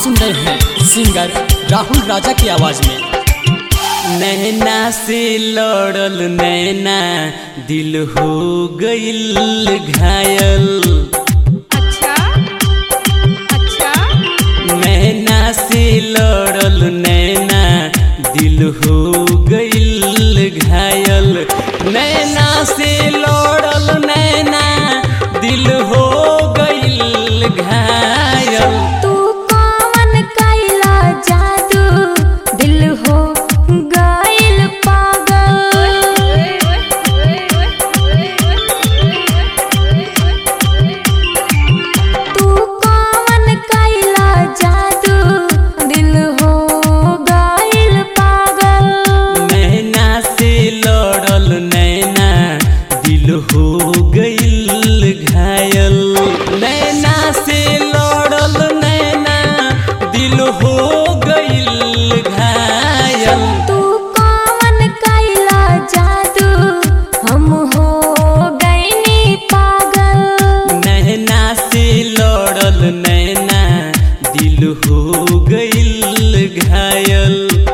सुन रहे हैं सिंगर राहुल राजा की आवाज में नैना से लड़ल नैना दिल हो गइल घायल अच्छा अच्छा नैना से लड़ल नैना दिल हो गइल घायल नैना से लड़ल नैना दिल हो गइल घायल तू कौन कैला जादू दिल हो गइल पागल तू कौन कैला जादू दिल हो गइल पागल नैना से लड़ल नैना दिल हो गइल घायल नैना से लड़ल नैना दिल हो गइल घायल तू कौन कैला जादू हम हो गइनी पागल नैना से लड़ल नैना दिल हो गइल घायल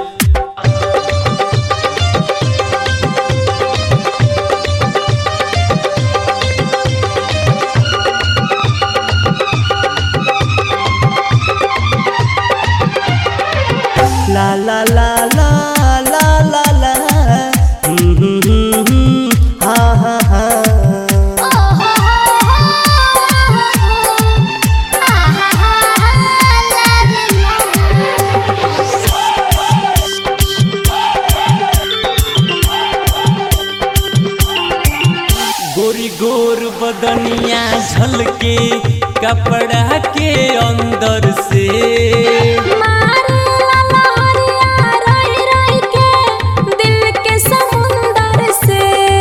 ला ला ला ला ला ला ला हम्म, हम्म, हम्म, हम्म, हा हा हा गोरी गोर बदनिया झलके कपड़ा के अंदर से मारे ललहरिया रही रही के दिल के समुंदर से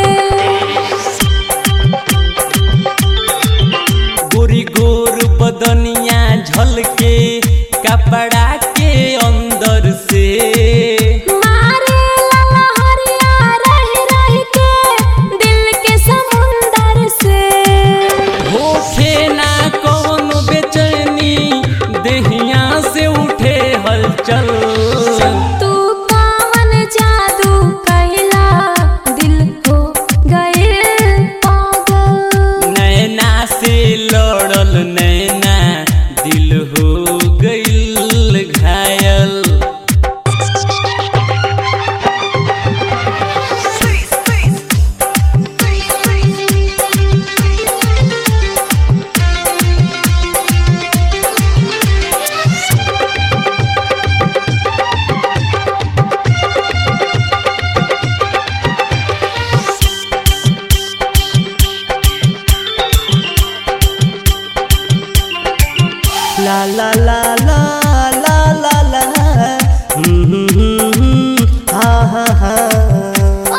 गोरी गोर बदनिया झलके कपड़ा के अंदर से मारे ललहरिया रही रही के दिल के समुंदर से होखे ना कौन बेचैनी देहिया से उठे हलचल तू कौन जादू कैला दिल हो गइल पागल नैना से लड़ल नैना दिल हो गइल घायल ला ला ला ला ला ला ला हम्म, हम्म, हम्म, हम्म, हा हा हा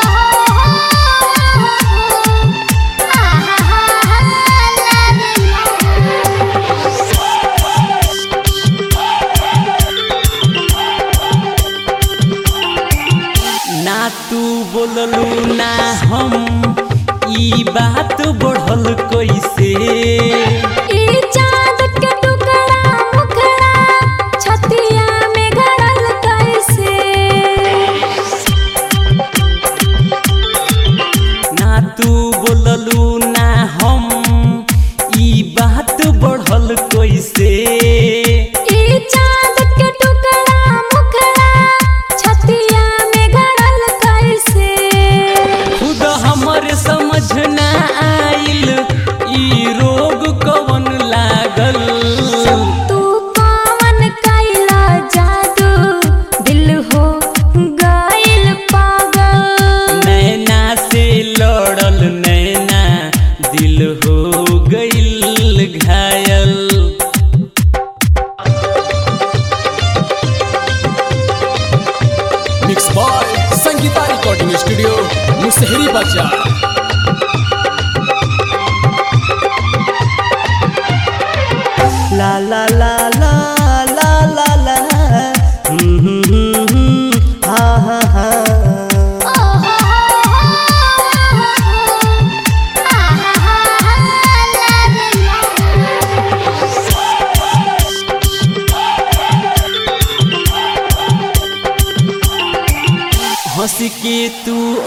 ना तू बोललू ना हम ई बात बढ़ल कैसे ई चाँद के टुकड़ा मुखड़ा छतिया में गड़ल कैसे ना तू बोललू ना हम ई बात बढ़ल कैसे ई चाँद के टुकड़ा मुखड़ा छतिया में गड़ल कैसे खुद हमर समझ ना आइल ई रोग कवन लागल तू कौन कैला जादू दिल हो गइल पागल नैना से लड़ल नैना दिल हो गइल घायल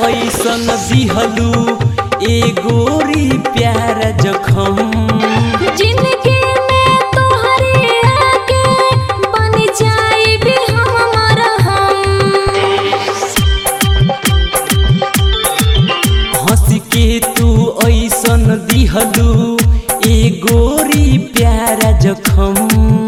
ऐसन दिहलू ए गोरी प्यार जखम जिंदगी में तोहरे आगे बन जाई भी हम हम हंस के तू ऐसन दिहलू ए गोरी प्यार जखम